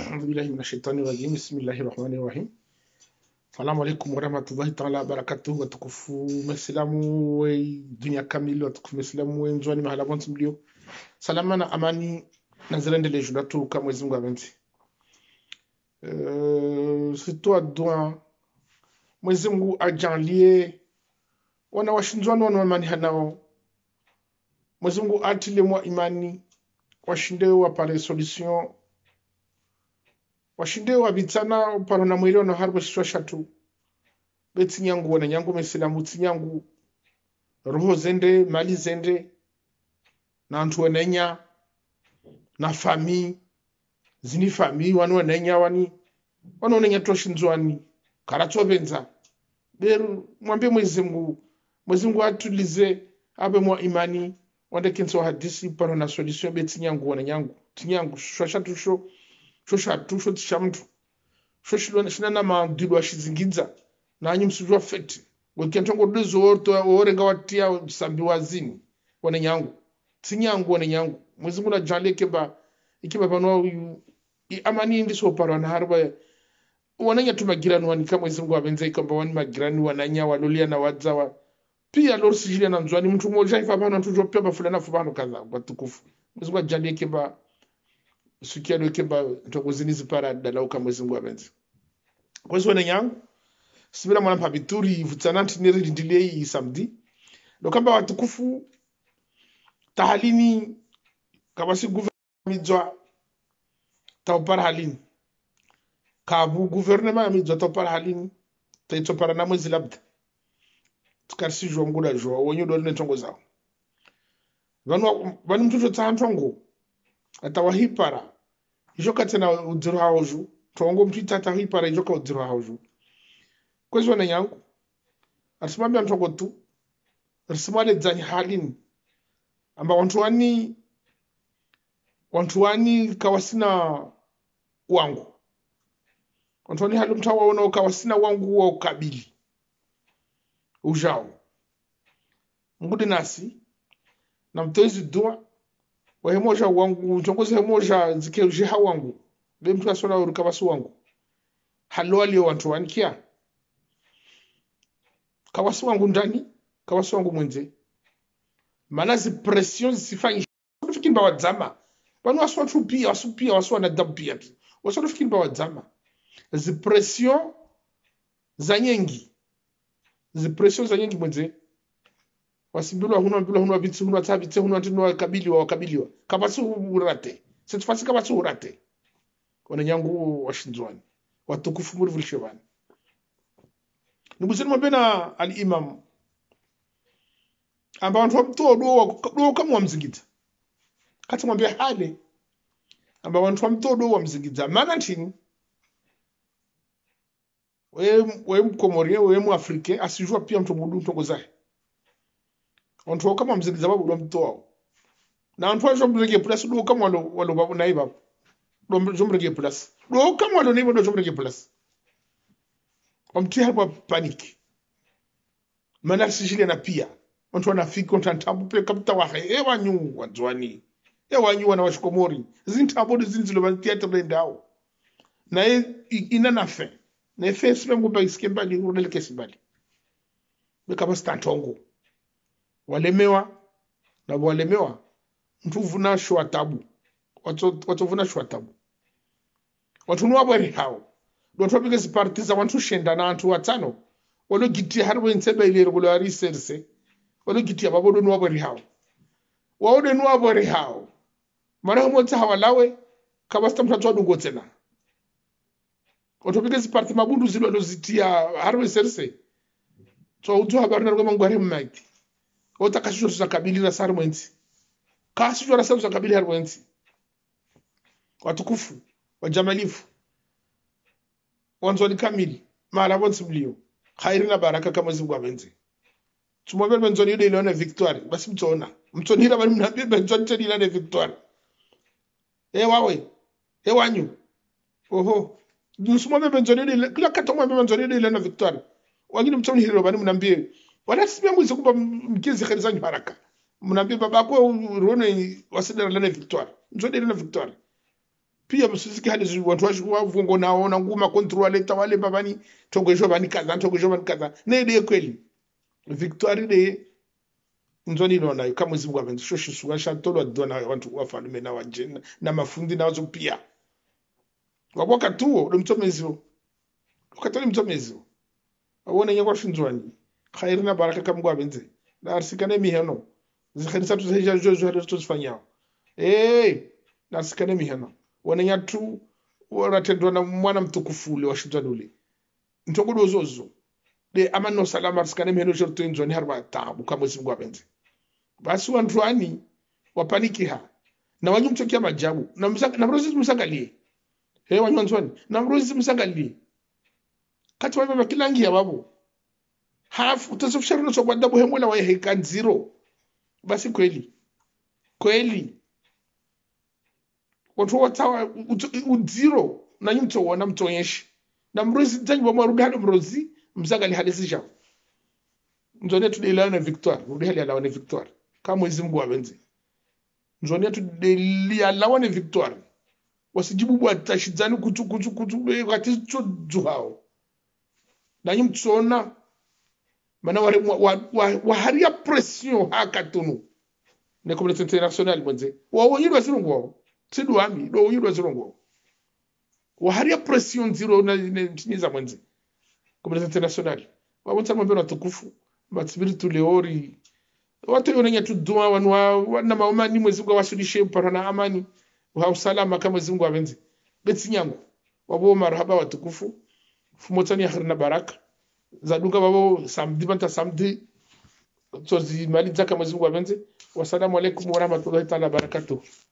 أعوذ بالله من الشيطان الرجيم بسم الله الرحمن الرحيم salamu alaikum warahmatullahi taala wabarakatuh watukufu maislamu we dunia kamili watukufu maislamu we njwani mahala bonsi mlio salama na amani na zirendele judatu ka mwezi mungu avenzi uh, sitoa dua mwezi mungu ajanlie wana washinzwani wana imani hanao mwezi mungu atile mwa imani washinde wapare solution washinde wabitsana upano na mwili ono harbo shishwa shatu betsinyangu wana nyangu mesilamu tsinyangu roho zende mali zende na antu wanenya na fami zini fami wani wanenya wani wanaonenya toshinzwani karatsovenza beru mwambie mwezi mungu mwezi mungu atulize abe mwa imani wandekenso hadisi pano na solution betsinyangu wana nyangu tinyangu shishwa shatu sho shoshatu shotisha mtu shoshina madilo ashizingidza nanyi msujwa fete wekentongo dizo orenga watia sambi wazini wane nyangu tinyangu wane nyangu mwezi muna jali keba ikiba pano amani ndiso parwa na harba wananya tu magirani wani kama mwezi mungu abenza ikamba wani magirani wananya walolia na wadzawa pia lor sijilia na mzwani mtu mmoja ifa pano tujwa pia bafulana fubano kadha watukufu mwezi mungu ajali keba sikia do keba ntokuzinizi para dalauka mwezi mungu abenzi kwezi wane nyangu sibira mwana pabituri vutsananti neri ndilei samedi dokamba watukufu tahalini kabasi guvernemidzwa taupara halini kabu guvernema yamidzwa taupara halini taitsopara na mwezi labda tikarisizhwa nguda zhwa wenye udori netongo zao vanu vanu mtuto tsaantongo atawahipara ijoka tena udziro hawo zhu tongo mtu itata hipara ijoka udziro hawo zhu kwezi wana yangu arisimambia ntongo tu risimwale dzanyi halini amba wantu wani wantu wani kawasina wangu wantu wani hali mtu waona kawasina wangu wa ukabili ujao ngudi nasi na mtoezi dua wahemoja wangu ntongozi hemoja zikejeha wangu be mtu asona uruka basu wangu halo alio wantu wanikia kawasi wangu ndani kawasi wangu mwenze maana zi pression zisifanye fikiri ba wadzama vanu wasi watu pia wasu pia wasu wanadamu pia wasu watu fikiri ba wadzama zi pression za nyengi zi pression za nyengi mwenze wasimbilwa hunwa mbilwa hunwa vitsi hunwa tsavitse hunwa tino wakabiliwa wakabiliwa kabasi urate setufasi kabasi urate wana nyangu washinzwani watukufu muri vulishe vani nibuseni mwambena alimam amba vantu vamtoa do kama wamzingidza kati mwambia hale amba vantu vamtoa do wamzingidza mana ntini we mkomorie we muafrike asijua pia mtu mudu ntongo zahe vantu kama wamzingidza vabudu vamtoao na vantu vacho mrege plus do kama walo walo babu nai babu do jomrege plus do kama walo nai do jomrege plus wamtia hapo panic maana sijile na pia watu wanafika wantambu pe kapita wa e wanyu wadzwani e wanyu wana washikomori zintambo zinzilo ba theater ndao na e ina na fe na fe sima ngomba isikie mbali unele kesi mbali beka basta ntongo walemewa na walemewa mtu vuna shwa tabu watu watu vuna shwa tabu watu nuwa bwere hao dotopike ziparti za wantu shenda na antu watano walogitia har wentsebe ile regulo ari serse walogitia babodo nuwa bori hao waode nuwa bori hao mara mo tsa hawalawe kabasta mtatu adungo tena dotopike ziparti mabundu zilo lozitia har we serse so utu habari na ngoma ngware mmaki ota kashisho za kabili na sar mwenzi kashisho na sar za kabili har mwenzi watukufu wajamalifu wanzoni kamili mala bonsi mlio khairi na baraka kama zibu abenze tumwambie benzoni ile ile na victoire basi mtona mtonira bali mnaambia benzoni tena ile na victoire eh wawe eh wanyu oho msumwambie benzoni ile kila kata mwambie benzoni ile ile na victoire wengine mtoni hilo bali mnaambie wala simia mwizi kumba mkizi khairi zanyu baraka mnaambie babako ruone wasidara na victoire nzoni ile na victoire pia msisiki hadi zi- watu washi- wavungo nao na nguma kontrole tawale babani togojo bani kaza togojo bani kaza ne de kweli victoire de nzoni nona kama Mwenyezi Mungu amenzo shuwa shatolo dona watu wafalume na wajena na mafundi na wazo pia waboka tuo ndo mtomezo ukatoli mtomezo awone nyakwa shinzwani khairi na baraka kama Mungu abenze na arsikane miheno zikhanisa tu seja jo jo to sifanyao eh na arsikane miheno wana nyatu wanatendwa na mwana mtukufu ule wa shinzwani ule ntogodo zozo de amano salama arsikane miheno shorto inzwani harba tabu kama Mwenyezi Mungu abenze basi wantwani wapanikiha na wanyu mchokia majabu na msanga, na mrozi msangalie he wanyu wanzwani na mrozi msangalie kati wabeba kilangi ya babu hafu utasofishana na sobwa dabu hemwela wa heka zero basi kweli kweli watu watawa uzero na nyumto wana mtonyeshe na mrozi tanyi wa mwarudi hadi mrozi msangali hadisi shao nzoni tudelayo na victoire rudi hali alawa na victoire kama Mwenyezi Mungu awenze nzoni tudelialawa na victoire wasijibu bwa tashizani kutu kutu kutu be kati cho juhao na nyum tsona mana wa wa wa, wa haria pression hakatunu ne communauté internationale mwenze wa wonyirwa zirungo tidu ami do wonyirwa zirungo wa haria pression zero na ne tiniza mwenze communauté internationale wa wonsa mambo na tukufu matsibiritu leori watu yonenya tuduma wanu wa- wana maomani mwezi mungu awasulishe upara na amani wa usalama kama mwezi mungu avenze betsi nyangu wabo marhaba watukufu fumotani ya na baraka zadunga wabo samdi banta samdi tsozi mali zaka mwezi mungu avenze wasalamu alaikum warahmatullahi taala wabarakatuh